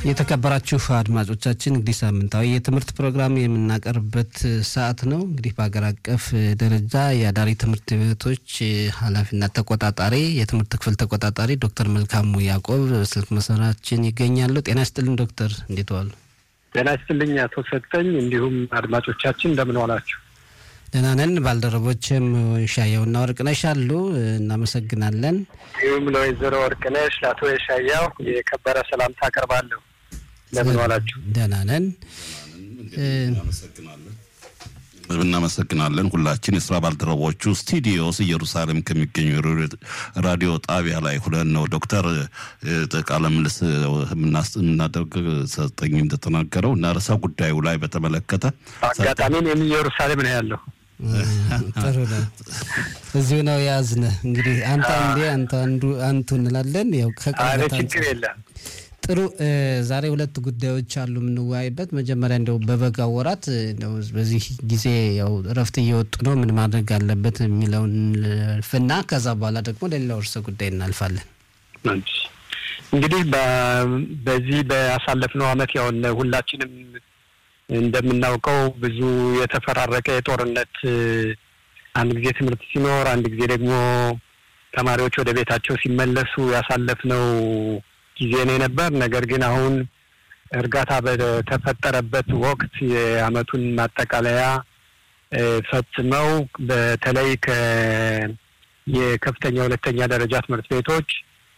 የተከበራችሁ አድማጮቻችን እንግዲህ ሳምንታዊ የትምህርት ፕሮግራም የምናቀርብበት ሰዓት ነው። እንግዲህ በሀገር አቀፍ ደረጃ የአዳሪ ትምህርት ቤቶች ኃላፊና ተቆጣጣሪ የትምህርት ክፍል ተቆጣጣሪ ዶክተር መልካሙ ያዕቆብ ስልክ መስመራችን ይገኛሉ። ጤና ይስጥልን ዶክተር፣ እንዴት ዋሉ? ጤና ይስጥልኝ አቶ ሰጠኝ፣ እንዲሁም አድማጮቻችን እንደምን ዋላችሁ? ደህና ነን። ባልደረቦችም ሻየውና ወርቅነሽ አሉ። እናመሰግናለን። እንዲሁም ለወይዘሮ ወርቅነሽ ለአቶ የሻያው የከበረ ሰላምታ አቀርባለሁ። እንደምን ዋላችሁ? ደህና ነን። እናመሰግናለን። ሁላችን የስራ ባልደረቦቹ ስቱዲዮስ ኢየሩሳሌም ከሚገኙ ራዲዮ ጣቢያ ላይ ሁለን ነው ዶክተር ቃለ ምልልስ የምናደርግ ሰጠኝ እንደተናገረው እና ርዕሰ ጉዳዩ ላይ በተመለከተ አጋጣሚም ኢየሩሳሌም ነው ያለው። ጥሩ ነው። እዚሁ ነው የያዝነ እንግዲህ አንተ አንዴ አንተ አንዱ አንቱ እንላለን። ያው ከቅርበት ችግር የለም። ጥሩ ዛሬ ሁለት ጉዳዮች አሉ የምንወያይበት። መጀመሪያ እንደው በበጋ ወራት እንደው በዚህ ጊዜ ያው እረፍት እየወጡ ነው፣ ምን ማድረግ አለበት የሚለውን ፍና ከዛ በኋላ ደግሞ ለሌላው ርዕሰ ጉዳይ እናልፋለን። እንግዲህ በዚህ በያሳለፍነው ዓመት ያው ሁላችንም እንደምናውቀው ብዙ የተፈራረቀ የጦርነት አንድ ጊዜ ትምህርት ሲኖር፣ አንድ ጊዜ ደግሞ ተማሪዎች ወደ ቤታቸው ሲመለሱ ያሳለፍነው ጊዜ ነው የነበር። ነገር ግን አሁን እርጋታ በተፈጠረበት ወቅት የዓመቱን ማጠቃለያ ፈጽመው በተለይ የከፍተኛ ሁለተኛ ደረጃ ትምህርት ቤቶች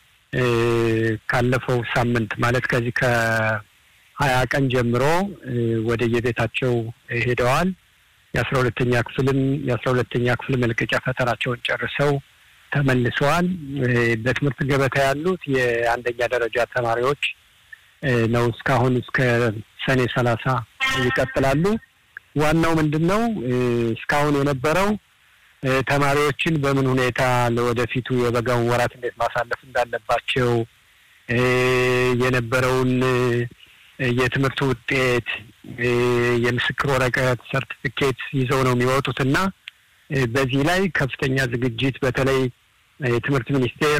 ካለፈው ሳምንት ማለት ከዚህ ከሀያ ቀን ጀምሮ ወደ የቤታቸው ሄደዋል። የአስራ ሁለተኛ ክፍልም የአስራ ሁለተኛ ክፍል መልቀቂያ ፈተናቸውን ጨርሰው ተመልሰዋል። በትምህርት ገበታ ያሉት የአንደኛ ደረጃ ተማሪዎች ነው። እስካሁን እስከ ሰኔ ሰላሳ ይቀጥላሉ። ዋናው ምንድን ነው? እስካሁን የነበረው ተማሪዎችን በምን ሁኔታ ለወደፊቱ የበጋውን ወራት እንዴት ማሳለፍ እንዳለባቸው የነበረውን የትምህርት ውጤት፣ የምስክር ወረቀት፣ ሰርቲፊኬት ይዘው ነው የሚወጡት እና በዚህ ላይ ከፍተኛ ዝግጅት በተለይ የትምህርት ሚኒስቴር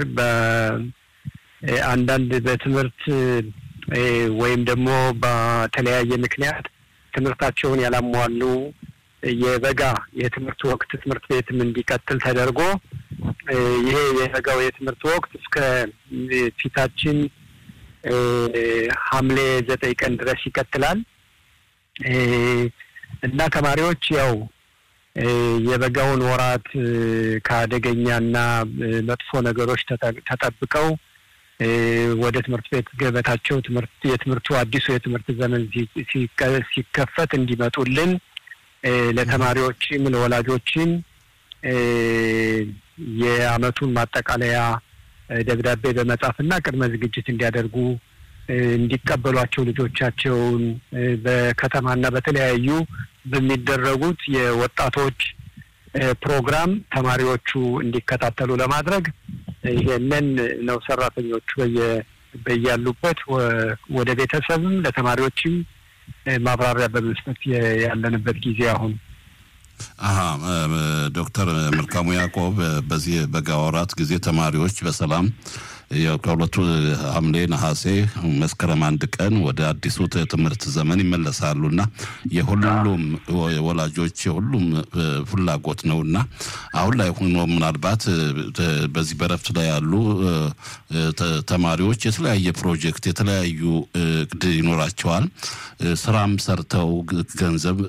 በአንዳንድ በትምህርት ወይም ደግሞ በተለያየ ምክንያት ትምህርታቸውን ያላሟሉ የበጋ የትምህርት ወቅት ትምህርት ቤትም እንዲቀጥል ተደርጎ ይሄ የበጋው የትምህርት ወቅት እስከ ፊታችን ሐምሌ ዘጠኝ ቀን ድረስ ይቀጥላል እና ተማሪዎች ያው የበጋውን ወራት ከአደገኛና መጥፎ ነገሮች ተጠብቀው ወደ ትምህርት ቤት ገበታቸው ትምህርት የትምህርቱ አዲሱ የትምህርት ዘመን ሲከፈት እንዲመጡልን ለተማሪዎችም ለወላጆችም የዓመቱን ማጠቃለያ ደብዳቤ በመጻፍና ቅድመ ዝግጅት እንዲያደርጉ እንዲቀበሏቸው ልጆቻቸውን በከተማና በተለያዩ በሚደረጉት የወጣቶች ፕሮግራም ተማሪዎቹ እንዲከታተሉ ለማድረግ ይሄንን ነው ሰራተኞቹ በያሉበት ወደ ቤተሰብም ለተማሪዎችም ማብራሪያ በመስጠት ያለንበት ጊዜ አሁን አሀ ዶክተር መልካሙ ያዕቆብ በዚህ በጋ ወራት ጊዜ ተማሪዎች በሰላም ከሁለቱ ሐምሌ፣ ነሐሴ፣ መስከረም አንድ ቀን ወደ አዲሱ ትምህርት ዘመን ይመለሳሉ እና የሁሉም ወላጆች የሁሉም ፍላጎት ነው እና አሁን ላይ ሆኖ ምናልባት በዚህ በረፍት ላይ ያሉ ተማሪዎች የተለያየ ፕሮጀክት የተለያዩ እቅድ ይኖራቸዋል። ስራም ሰርተው ገንዘብ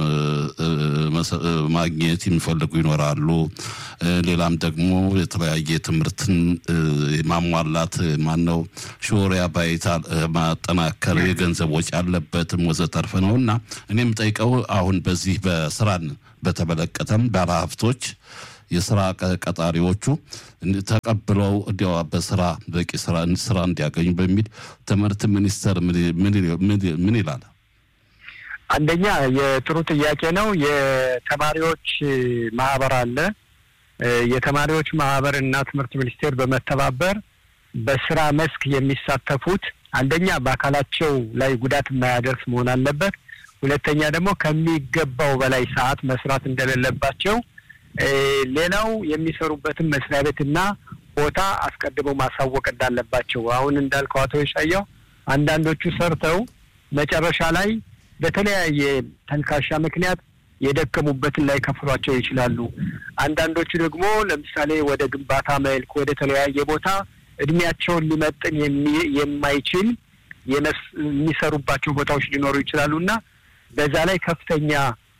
ማግኘት የሚፈልጉ ይኖራሉ። ሌላም ደግሞ የተለያየ ትምህርትን ማሟላት ማነው ሾሪያ ባይታ ማጠናከር የገንዘብ ወጪ ያለበትም ወዘተርፈ ነው እና እኔም ጠይቀው አሁን በዚህ በስራን በተመለከተም ባለሀብቶች የስራ ቀጣሪዎቹ ተቀብለው እንዲያው በስራ በቂ ስራ ስራ እንዲያገኙ በሚል ትምህርት ሚኒስቴር ምን ይላል? አንደኛ የጥሩ ጥያቄ ነው። የተማሪዎች ማህበር አለ። የተማሪዎች ማህበር እና ትምህርት ሚኒስቴር በመተባበር በስራ መስክ የሚሳተፉት አንደኛ በአካላቸው ላይ ጉዳት የማያደርስ መሆን አለበት። ሁለተኛ ደግሞ ከሚገባው በላይ ሰዓት መስራት እንደሌለባቸው፣ ሌላው የሚሰሩበትን መስሪያ ቤትና ቦታ አስቀድመው ማሳወቅ እንዳለባቸው። አሁን እንዳልከው አቶ የሻያው አንዳንዶቹ ሰርተው መጨረሻ ላይ በተለያየ ተልካሻ ምክንያት የደከሙበትን ላይ ከፍሏቸው ይችላሉ። አንዳንዶቹ ደግሞ ለምሳሌ ወደ ግንባታ መልክ ወደ ተለያየ ቦታ እድሜያቸውን ሊመጥን የማይችል የሚሰሩባቸው ቦታዎች ሊኖሩ ይችላሉ እና በዛ ላይ ከፍተኛ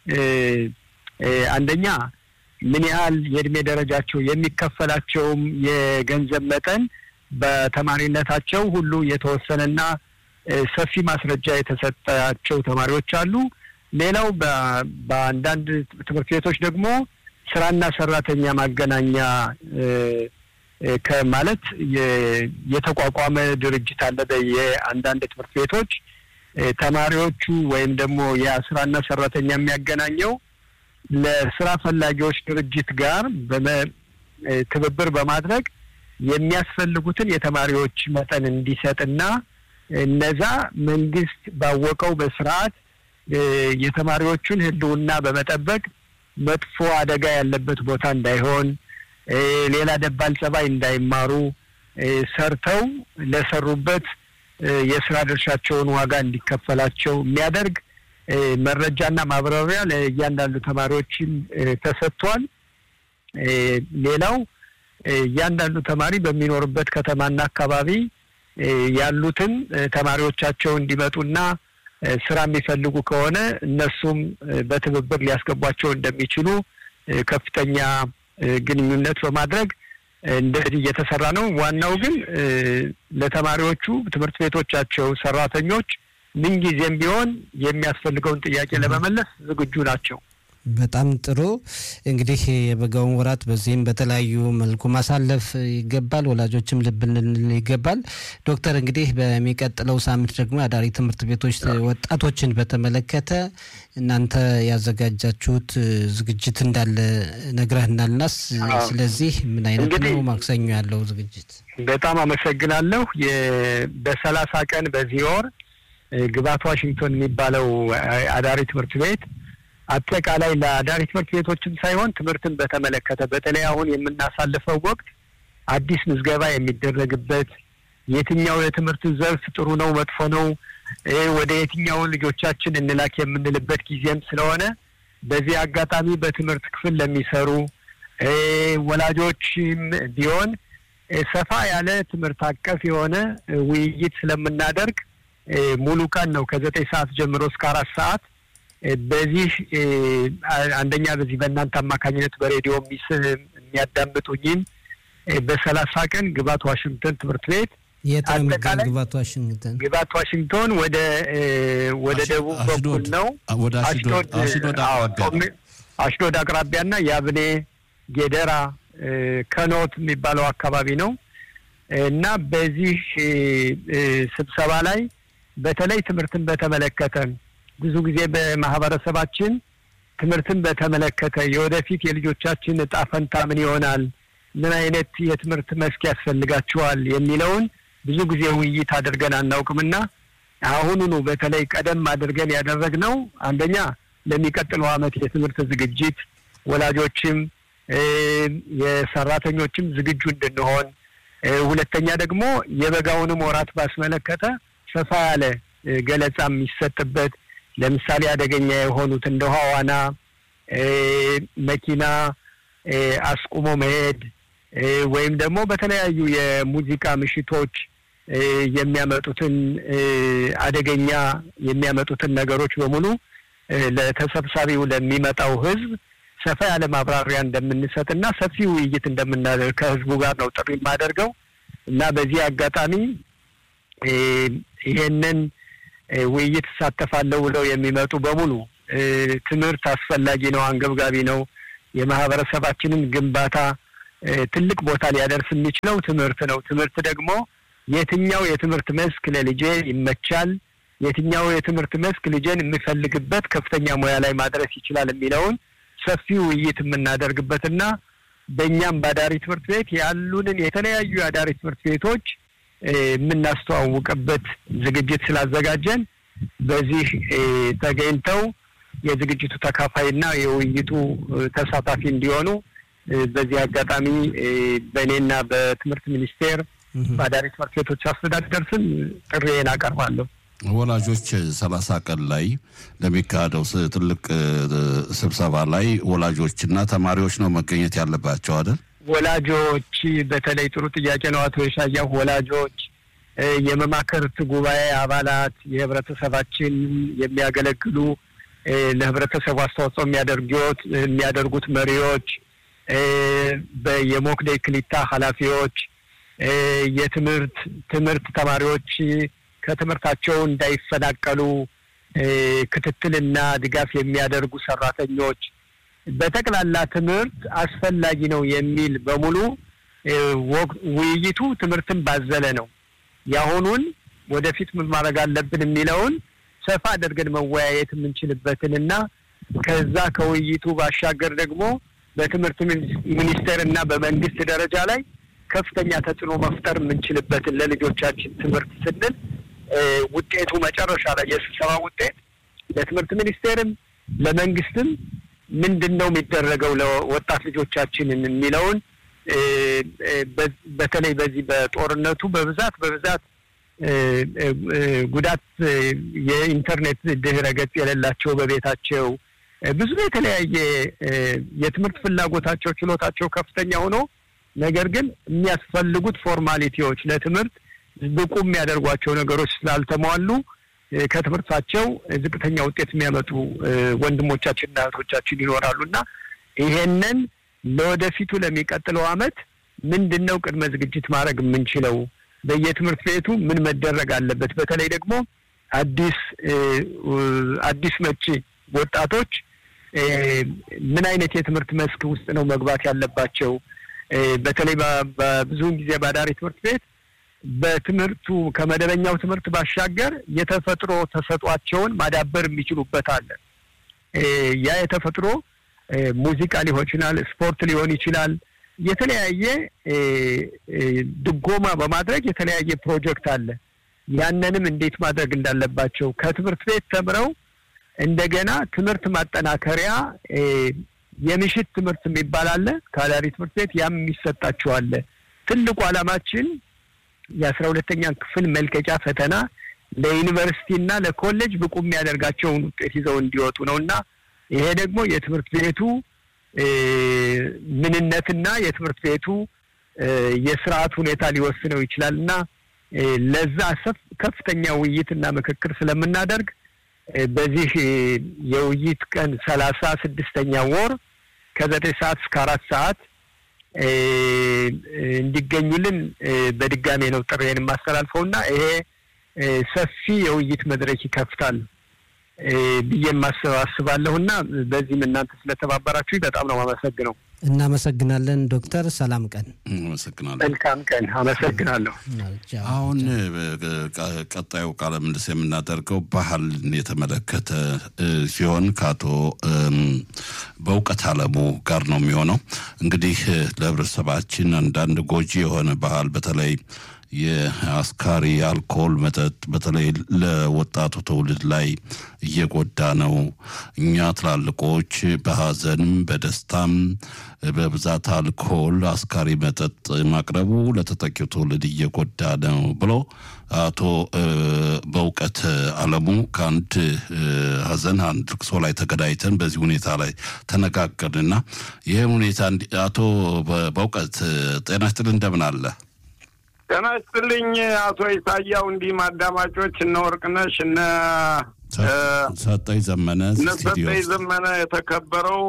አንደኛ ምን ያህል የእድሜ ደረጃቸው የሚከፈላቸውም የገንዘብ መጠን በተማሪነታቸው ሁሉ የተወሰነና ሰፊ ማስረጃ የተሰጣቸው ተማሪዎች አሉ። ሌላው በአንዳንድ ትምህርት ቤቶች ደግሞ ስራና ሰራተኛ ማገናኛ ከማለት የተቋቋመ ድርጅት አለ። የአንዳንድ ትምህርት ቤቶች ተማሪዎቹ ወይም ደግሞ የስራና ሰራተኛ የሚያገናኘው ለስራ ፈላጊዎች ድርጅት ጋር ትብብር በማድረግ የሚያስፈልጉትን የተማሪዎች መጠን እንዲሰጥና እነዛ መንግስት ባወቀው በስርዓት የተማሪዎቹን ሕልውና በመጠበቅ መጥፎ አደጋ ያለበት ቦታ እንዳይሆን፣ ሌላ ደባል ጸባይ እንዳይማሩ ሰርተው ለሰሩበት የስራ ድርሻቸውን ዋጋ እንዲከፈላቸው የሚያደርግ መረጃና ማብራሪያ ለእያንዳንዱ ተማሪዎችም ተሰጥቷል። ሌላው እያንዳንዱ ተማሪ በሚኖርበት ከተማና አካባቢ ያሉትን ተማሪዎቻቸው እንዲመጡና ስራ የሚፈልጉ ከሆነ እነሱም በትብብር ሊያስገቧቸው እንደሚችሉ ከፍተኛ ግንኙነት በማድረግ እንደዚህ እየተሰራ ነው። ዋናው ግን ለተማሪዎቹ ትምህርት ቤቶቻቸው ሰራተኞች ምንጊዜም ቢሆን የሚያስፈልገውን ጥያቄ ለመመለስ ዝግጁ ናቸው። በጣም ጥሩ። እንግዲህ የበጋውን ወራት በዚህም በተለያዩ መልኩ ማሳለፍ ይገባል። ወላጆችም ልብ ልንል ይገባል። ዶክተር እንግዲህ በሚቀጥለው ሳምንት ደግሞ የአዳሪ ትምህርት ቤቶች ወጣቶችን በተመለከተ እናንተ ያዘጋጃችሁት ዝግጅት እንዳለ ነግረህናልናስ። ስለዚህ ምን አይነት ነው ማክሰኞ ያለው ዝግጅት? በጣም አመሰግናለሁ። በሰላሳ ቀን በዚህ ወር ግባት ዋሽንግቶን የሚባለው አዳሪ ትምህርት ቤት አጠቃላይ ለአዳሪ ትምህርት ቤቶችም ሳይሆን ትምህርትን በተመለከተ በተለይ አሁን የምናሳልፈው ወቅት አዲስ ምዝገባ የሚደረግበት የትኛው የትምህርት ዘርፍ ጥሩ ነው፣ መጥፎ ነው፣ ወደ የትኛውን ልጆቻችን እንላክ የምንልበት ጊዜም ስለሆነ በዚህ አጋጣሚ በትምህርት ክፍል ለሚሰሩ ወላጆችም ቢሆን ሰፋ ያለ ትምህርት አቀፍ የሆነ ውይይት ስለምናደርግ ሙሉ ቀን ነው ከዘጠኝ ሰዓት ጀምሮ እስከ አራት ሰዓት በዚህ አንደኛ በዚህ በእናንተ አማካኝነት በሬዲዮ የሚያዳምጡኝም በሰላሳ ቀን ግባት ዋሽንግተን ትምህርት ቤት የት ነው የሚገኝ? ግባት ዋሽንግተን ግባት ዋሽንግቶን ወደ ወደ ደቡብ በኩል ነው። አሽዶድ አቅራቢያና የአብኔ ጌደራ ከኖት የሚባለው አካባቢ ነው እና በዚህ ስብሰባ ላይ በተለይ ትምህርትን በተመለከተ ብዙ ጊዜ በማህበረሰባችን ትምህርትን በተመለከተ የወደፊት የልጆቻችን እጣ ፈንታ ምን ይሆናል፣ ምን አይነት የትምህርት መስክ ያስፈልጋቸዋል የሚለውን ብዙ ጊዜ ውይይት አድርገን አናውቅምና አሁኑኑ በተለይ ቀደም አድርገን ያደረግነው አንደኛ ለሚቀጥለው ዓመት የትምህርት ዝግጅት ወላጆችም የሰራተኞችም ዝግጁ እንድንሆን፣ ሁለተኛ ደግሞ የበጋውንም ወራት ባስመለከተ ሰፋ ያለ ገለጻ የሚሰጥበት ለምሳሌ አደገኛ የሆኑት እንደ ውሃ ዋና፣ መኪና አስቁሞ መሄድ ወይም ደግሞ በተለያዩ የሙዚቃ ምሽቶች የሚያመጡትን አደገኛ የሚያመጡትን ነገሮች በሙሉ ለተሰብሳቢው ለሚመጣው ሕዝብ ሰፋ ያለ ማብራሪያ እንደምንሰጥና ሰፊ ውይይት እንደምናደርግ ከሕዝቡ ጋር ነው ጥሪ የማደርገው እና በዚህ አጋጣሚ ይሄንን ውይይት እሳተፋለሁ ብለው የሚመጡ በሙሉ ትምህርት አስፈላጊ ነው፣ አንገብጋቢ ነው። የማህበረሰባችንን ግንባታ ትልቅ ቦታ ሊያደርስ የሚችለው ትምህርት ነው። ትምህርት ደግሞ የትኛው የትምህርት መስክ ለልጄ ይመቻል፣ የትኛው የትምህርት መስክ ልጄን የሚፈልግበት ከፍተኛ ሙያ ላይ ማድረስ ይችላል የሚለውን ሰፊ ውይይት የምናደርግበትና በእኛም በአዳሪ ትምህርት ቤት ያሉንን የተለያዩ የአዳሪ ትምህርት ቤቶች የምናስተዋውቅበት ዝግጅት ስላዘጋጀን በዚህ ተገኝተው የዝግጅቱ ተካፋይና የውይይቱ ተሳታፊ እንዲሆኑ በዚህ አጋጣሚ በእኔና በትምህርት ሚኒስቴር በአዳሪ ትምህርት ቤቶች አስተዳደር ስም ጥሪዬን አቀርባለሁ። ወላጆች ሰላሳ ቀን ላይ ለሚካሄደው ትልቅ ስብሰባ ላይ ወላጆችና ተማሪዎች ነው መገኘት ያለባቸው አይደል? ወላጆች በተለይ ጥሩ ጥያቄ ነው አቶ የሻያው። ወላጆች፣ የመማክርት ጉባኤ አባላት፣ የህብረተሰባችን የሚያገለግሉ ለህብረተሰቡ አስተዋጽኦ የሚያደርጉት የሚያደርጉት መሪዎች፣ የሞክዴ ክሊታ ኃላፊዎች፣ የትምህርት ትምህርት ተማሪዎች ከትምህርታቸው እንዳይፈናቀሉ ክትትልና ድጋፍ የሚያደርጉ ሰራተኞች በጠቅላላ ትምህርት አስፈላጊ ነው የሚል በሙሉ ውይይቱ ትምህርትን ባዘለ ነው። የአሁኑን ወደፊት ምን ማድረግ አለብን የሚለውን ሰፋ አድርገን መወያየት የምንችልበትን እና ከዛ ከውይይቱ ባሻገር ደግሞ በትምህርት ሚኒስቴር እና በመንግስት ደረጃ ላይ ከፍተኛ ተጽዕኖ መፍጠር የምንችልበትን ለልጆቻችን ትምህርት ስንል ውጤቱ መጨረሻ ላይ የስብሰባ ውጤት ለትምህርት ሚኒስቴርም ለመንግስትም ምንድን ነው የሚደረገው ለወጣት ልጆቻችንን የሚለውን በተለይ በዚህ በጦርነቱ በብዛት በብዛት ጉዳት የኢንተርኔት ድህረ ገጽ የሌላቸው በቤታቸው ብዙ የተለያየ የትምህርት ፍላጎታቸው ችሎታቸው ከፍተኛ ሆኖ ነገር ግን የሚያስፈልጉት ፎርማሊቲዎች ለትምህርት ብቁ የሚያደርጓቸው ነገሮች ስላልተሟሉ ከትምህርታቸው ዝቅተኛ ውጤት የሚያመጡ ወንድሞቻችንና እህቶቻችን ይኖራሉ እና ይሄንን ለወደፊቱ ለሚቀጥለው ዓመት ምንድን ነው ቅድመ ዝግጅት ማድረግ የምንችለው? በየትምህርት ቤቱ ምን መደረግ አለበት? በተለይ ደግሞ አዲስ አዲስ መጪ ወጣቶች ምን አይነት የትምህርት መስክ ውስጥ ነው መግባት ያለባቸው? በተለይ በብዙውን ጊዜ በአዳሪ ትምህርት ቤት በትምህርቱ ከመደበኛው ትምህርት ባሻገር የተፈጥሮ ተሰጧቸውን ማዳበር የሚችሉበት አለ። ያ የተፈጥሮ ሙዚቃ ሊሆን ይችላል፣ ስፖርት ሊሆን ይችላል። የተለያየ ድጎማ በማድረግ የተለያየ ፕሮጀክት አለ። ያንንም እንዴት ማድረግ እንዳለባቸው ከትምህርት ቤት ተምረው እንደገና ትምህርት ማጠናከሪያ የምሽት ትምህርት የሚባል አለ ከአዳሪ ትምህርት ቤት ያም የሚሰጣቸው አለ። ትልቁ ዓላማችን የአስራ ሁለተኛ ክፍል መልቀቂያ ፈተና ለዩኒቨርሲቲ እና ለኮሌጅ ብቁ የሚያደርጋቸውን ውጤት ይዘው እንዲወጡ ነው እና ይሄ ደግሞ የትምህርት ቤቱ ምንነትና የትምህርት ቤቱ የስርዓት ሁኔታ ሊወስነው ይችላል እና ለዛ ከፍተኛ ውይይትና ምክክር ስለምናደርግ በዚህ የውይይት ቀን ሰላሳ ስድስተኛ ወር ከዘጠኝ ሰዓት እስከ አራት ሰዓት እንዲገኙልን በድጋሜ ነው ጥሬን የማስተላልፈው እና ይሄ ሰፊ የውይይት መድረክ ይከፍታል ብዬ አስባለሁ እና በዚህም እናንተ ስለተባበራችሁ በጣም ነው አመሰግነው። እናመሰግናለን ዶክተር። ሰላም ቀን። አመሰግናለን። መልካም ቀን። አመሰግናለሁ። አሁን ቀጣዩ ቃለ ምልልስ የምናደርገው ባህልን የተመለከተ ሲሆን ከአቶ በእውቀት አለሙ ጋር ነው የሚሆነው። እንግዲህ ለህብረተሰባችን አንዳንድ ጎጂ የሆነ ባህል በተለይ የአስካሪ አልኮል መጠጥ በተለይ ለወጣቱ ትውልድ ላይ እየጎዳ ነው። እኛ ትላልቆች በሀዘንም በደስታም በብዛት አልኮል አስካሪ መጠጥ ማቅረቡ ለተተኪው ትውልድ እየጎዳ ነው ብሎ አቶ በእውቀት አለሙ ከአንድ ሀዘን አንድ ልቅሶ ላይ ተገዳይተን በዚህ ሁኔታ ላይ ተነጋገርንና ይህም ሁኔታ አቶ በእውቀት ጤና ይስጥልኝ እንደምን አለ? ጤና ይስጥልኝ አቶ ኢሳያው፣ እንዲህም አዳማጮች እነ ወርቅነሽ እነ ሰጠኝ ዘመነ እነ ሰጠኝ ዘመነ የተከበረው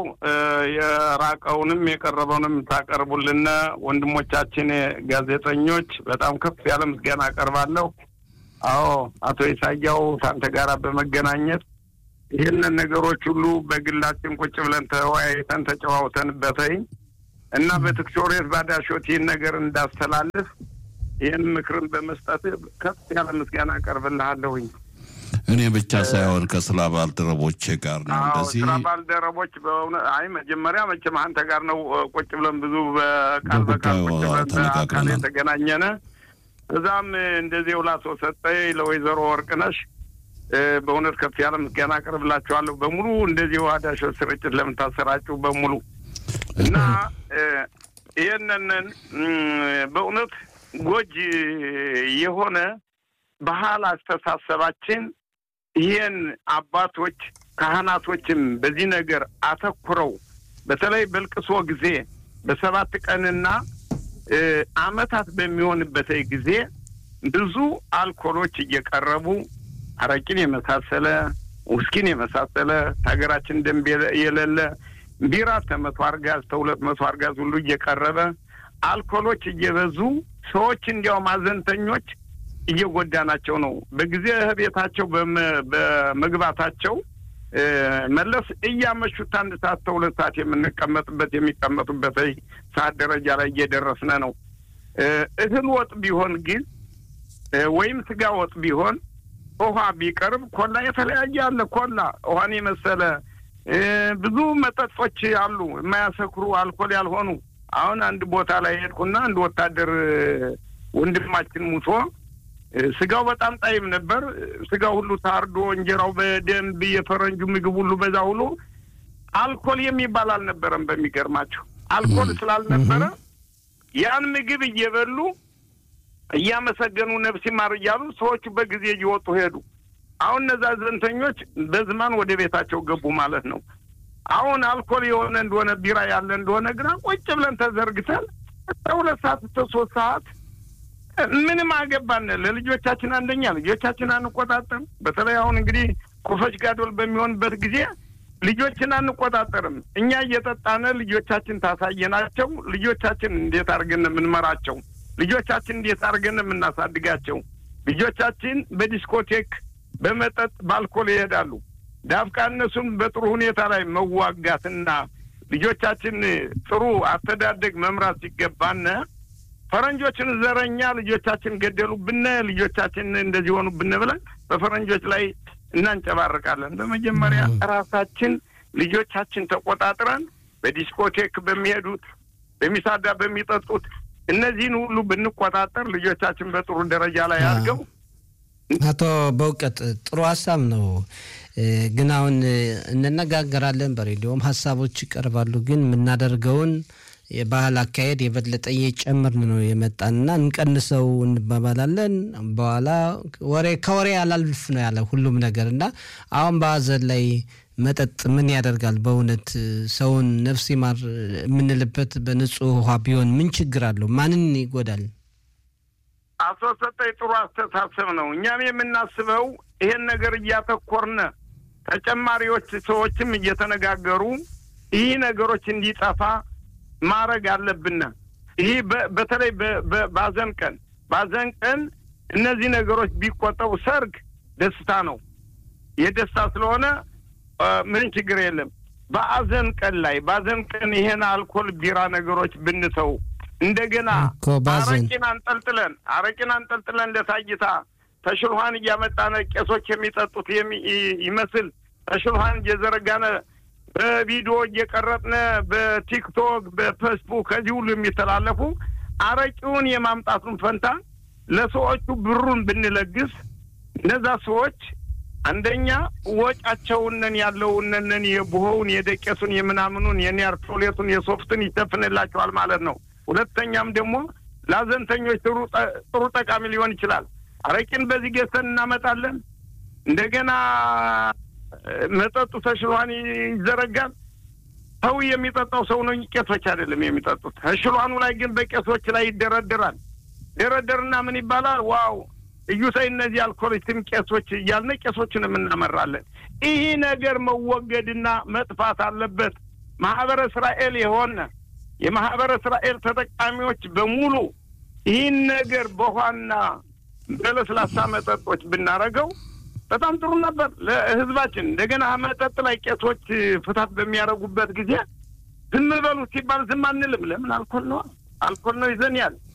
የራቀውንም የቀረበውንም ታቀርቡልን ወንድሞቻችን ጋዜጠኞች በጣም ከፍ ያለ ምስጋና አቀርባለሁ። አዎ አቶ ኢሳያው ከአንተ ጋር በመገናኘት ይህንን ነገሮች ሁሉ በግላችን ቁጭ ብለን ተወያይተን ተጨዋውተንበተኝ እና በትክሾሬት ባዳሾት ይህን ነገር እንዳስተላልፍ ይህን ምክርን በመስጠት ከፍ ያለ ምስጋና አቀርብልሃለሁኝ። እኔ ብቻ ሳይሆን ከስራ ባልደረቦቼ ጋር ነው እንደዚህ ስራ ባልደረቦች በእውነት አይ መጀመሪያ መቼም አንተ ጋር ነው ቁጭ ብለን ብዙ በቃል በቃል ቁጭ ብለን በአካል የተገናኘነ እዛም እንደዚህ ውላቶ ሰጠኝ ለወይዘሮ ወርቅነሽ በእውነት ከፍ ያለ ምስጋና አቀርብላችኋለሁ በሙሉ እንደዚህ ዋዳሾ ስርጭት ለምታሰራጩ በሙሉ እና ይህንን በእውነት ጎጅ የሆነ ባህል አስተሳሰባችን ይህን አባቶች ካህናቶችም በዚህ ነገር አተኩረው በተለይ በልቅሶ ጊዜ በሰባት ቀንና ዓመታት በሚሆንበት ጊዜ ብዙ አልኮሎች እየቀረቡ አረቂን የመሳሰለ ውስኪን የመሳሰለ ሀገራችን ደንብ የሌለ ቢራ ከመቶ አርጋዝ ከሁለት መቶ አርጋዝ ሁሉ እየቀረበ አልኮሎች እየበዙ ሰዎች እንዲያውም አዘንተኞች እየጎዳናቸው ነው። በጊዜ ቤታቸው በመግባታቸው መለስ እያመሹት አንድ ሰዓት ከሁለት ሰዓት የምንቀመጥበት የሚቀመጡበት ሰዓት ደረጃ ላይ እየደረስነ ነው። እህል ወጥ ቢሆን ግን ወይም ስጋ ወጥ ቢሆን ውሃ ቢቀርብ ኮላ የተለያየ አለ። ኮላ ውሃን የመሰለ ብዙ መጠጦች አሉ፣ የማያሰክሩ አልኮል ያልሆኑ። አሁን አንድ ቦታ ላይ ሄድኩና አንድ ወታደር ወንድማችን ሙቶ ስጋው በጣም ጣይም ነበር። ስጋው ሁሉ ታርዶ እንጀራው በደንብ የፈረንጁ ምግብ ሁሉ በዛ ሁሉ አልኮል የሚባል አልነበረም። በሚገርማቸው አልኮል ስላልነበረ ያን ምግብ እየበሉ እያመሰገኑ ነፍስ ይማር እያሉ ሰዎቹ በጊዜ እየወጡ ሄዱ። አሁን እነዛ ዘንተኞች በዝማን ወደ ቤታቸው ገቡ ማለት ነው። አሁን አልኮል የሆነ እንደሆነ ቢራ ያለ እንደሆነ ግና ቁጭ ብለን ተዘርግተን ሁለት ሰዓት እስከ ሶስት ሰዓት ምንም አገባን። ለልጆቻችን አንደኛ ልጆቻችን አንቆጣጠርም። በተለይ አሁን እንግዲህ ኮፈች ጋዶል በሚሆንበት ጊዜ ልጆችን አንቆጣጠርም። እኛ እየጠጣነ ልጆቻችን ታሳየናቸው። ልጆቻችን እንዴት አድርገን የምንመራቸው? ልጆቻችን እንዴት አድርገን የምናሳድጋቸው? ልጆቻችን በዲስኮቴክ በመጠጥ በአልኮል ይሄዳሉ። ዳፍቃ እነሱን በጥሩ ሁኔታ ላይ መዋጋትና ልጆቻችን ጥሩ አስተዳደግ መምራት ሲገባነ ፈረንጆችን ዘረኛ ልጆቻችን ገደሉብን፣ ልጆቻችን እንደዚህ ሆኑብን ብለን በፈረንጆች ላይ እናንጨባርቃለን። በመጀመሪያ ራሳችን ልጆቻችን ተቆጣጥረን በዲስኮቴክ በሚሄዱት በሚሳዳ በሚጠጡት እነዚህን ሁሉ ብንቆጣጠር ልጆቻችን በጥሩ ደረጃ ላይ አድርገው አቶ በእውቀት ጥሩ ሀሳብ ነው። ግን አሁን እንነጋገራለን፣ በሬዲዮም ሀሳቦች ይቀርባሉ። ግን የምናደርገውን የባህል አካሄድ የበለጠ እየጨመርን ነው የመጣንና እንቀንሰው እንባባላለን። በኋላ ወሬ ከወሬ አላልፍ ነው ያለ ሁሉም ነገር እና አሁን በሀዘን ላይ መጠጥ ምን ያደርጋል? በእውነት ሰውን ነፍስ ይማር የምንልበት በንጹህ ውሃ ቢሆን ምን ችግር አለው? ማንን ይጎዳል? አቶ ሰጠኝ ጥሩ አስተሳሰብ ነው። እኛም የምናስበው ይሄን ነገር እያተኮርነ ተጨማሪዎች ሰዎችም እየተነጋገሩ ይህ ነገሮች እንዲጠፋ ማድረግ አለብን። ይህ በተለይ ባዘን ቀን ባዘን ቀን እነዚህ ነገሮች ቢቆጠቡ፣ ሰርግ ደስታ ነው። የደስታ ስለሆነ ምን ችግር የለም። በአዘን ቀን ላይ ባዘን ቀን ይሄን አልኮል ቢራ ነገሮች ብንተው እንደገና አረቂን አንጠልጥለን አረቂን አንጠልጥለን ለታይታ ተሽልኋን እያመጣነ ቄሶች የሚጠጡት ይመስል ተሽልኋን እየዘረጋነ በቪዲዮ እየቀረጥነ በቲክቶክ በፌስቡክ ከዚህ ሁሉ የሚተላለፉ አረቂውን የማምጣቱን ፈንታ ለሰዎቹ ብሩን ብንለግስ እነዛ ሰዎች አንደኛ ወጫቸውነን ያለውነን የቡሆውን የደቄሱን የምናምኑን የኒያር ቶሌቱን የሶፍትን ይሸፍንላቸዋል ማለት ነው። ሁለተኛም ደግሞ ለአዘንተኞች ጥሩ ጠቃሚ ሊሆን ይችላል። አረቂን በዚህ ገዝተን እናመጣለን። እንደገና መጠጡ ተሽሏን ይዘረጋል። ሰው የሚጠጣው ሰው ነው፣ ቄሶች አይደለም የሚጠጡት። ተሽሏኑ ላይ ግን በቄሶች ላይ ይደረደራል። ደረደርና ምን ይባላል? ዋው እዩሳይ እነዚህ አልኮሊስትም ቄሶች እያልን ቄሶችን የምናመራለን። ይህ ነገር መወገድና መጥፋት አለበት። ማህበረ እስራኤል የሆነ የማህበረ እስራኤል ተጠቃሚዎች በሙሉ ይህን ነገር በውሃና በለስላሳ መጠጦች ብናረገው በጣም ጥሩ ነበር ለህዝባችን። እንደገና መጠጥ ላይ ቄሶች ፍታት በሚያደርጉበት ጊዜ ዝም በሉ ሲባል ዝም አንልም። ለምን? አልኮል ነው፣ አልኮል ነው ይዘን ያል